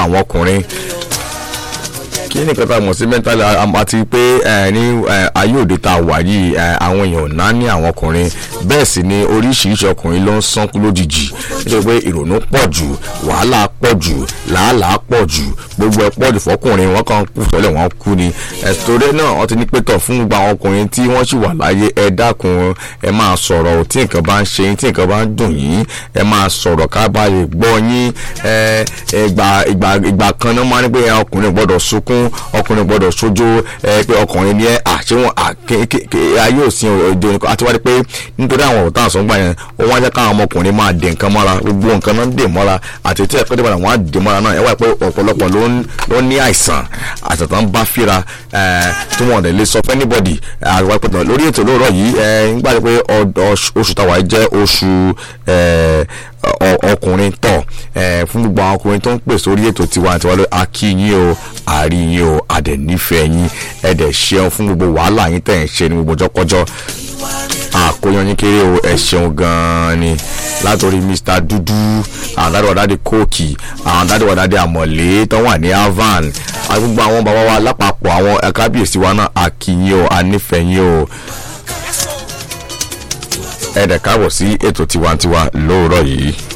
àwọn ọkùnrin kí ni nǹkan tá a mọ̀ sí mental àti pé ní ayé òde tá a wà yìí àwọn èèyàn náà ní àwọn ọkùnrin bẹ́ẹ̀ sì ni oríṣiríṣi ọkùnrin ló ń sánkú lójijì nítorí pé ìrònú pọ̀ jù wàhálà pọ̀ jù làálàá pọ̀ jù gbogbo ẹ̀ pọ̀ jù fọkùnrin wọn kàn kú sọ́lẹ̀ wọn kú ni ẹ̀sítọ́rẹ́ náà wọ́n ti ní pétọ̀ fún gbogbo àwọn ọkùnrin tí wọ́n sì wà láyé ẹ dákun ẹ máa sọ̀rọ̀ tí nǹkan bá ń ṣe yín tí nǹkan bá ń dùn yín ẹ máa sọ̀rọ̀ ká bá lè gbọ́ yín ìgbà kan náà máa ní pé ọkùnrin gbọ́dọ̀ sunkún ọkùnrin gbọ́dọ̀ sojú pé ọkùnrin ni ẹ àṣẹ wọn ayé òsín òde òní àti wáyé pé nítorí àwọn ọ̀tá àsọ̀ngbà yẹn ó wọ́n á jẹ́ káwọn ọmọkùnrin máa dè nǹkan mọ́ra gbogbo nǹkan náà dè mọ́ra àti tí ẹ̀kọ́ dìbò àwọn á dè mọ́ra náà ẹ wáyé pé ọ̀pọ̀lọpọ̀ ló ní àìsàn àìsàn tó ń bá fíra tí wọ́n lè sọ fẹ́ anybody àgbà pẹ̀tàn lórí ètò lóòrọ̀ yìí nígbà pé oṣù táwa jẹ́ oṣù ọkùnrin tọ̀ fún gbogbo àwọn ọkùnrin tó ń pè sórí ètò tiwantiwa lórí akíyín o àríyìn o àdẹ̀nífẹ̀ẹ́ yín ẹ̀dẹ̀ ṣeun fún gbogbo wàhálà yín tẹ̀ ń ṣe ní gbogbo ọjọ́kọ́jọ́ àkóyan yín kéré o ẹ ṣeun gan-an ni látòrí mr dúdú àwọn dáadéwàdáde kóòkì àwọn dáadéwàdáde àmọ̀lé tó wà ní avan gbogbo àwọn bàbá wa lápapọ̀ àwọn kábíyèsí wa náà akíyín o ànífẹ̀yìn o ẹ̀dẹ̀ káàbọ̀ sí ètò tiwantiwa lóòrọ̀ yìí.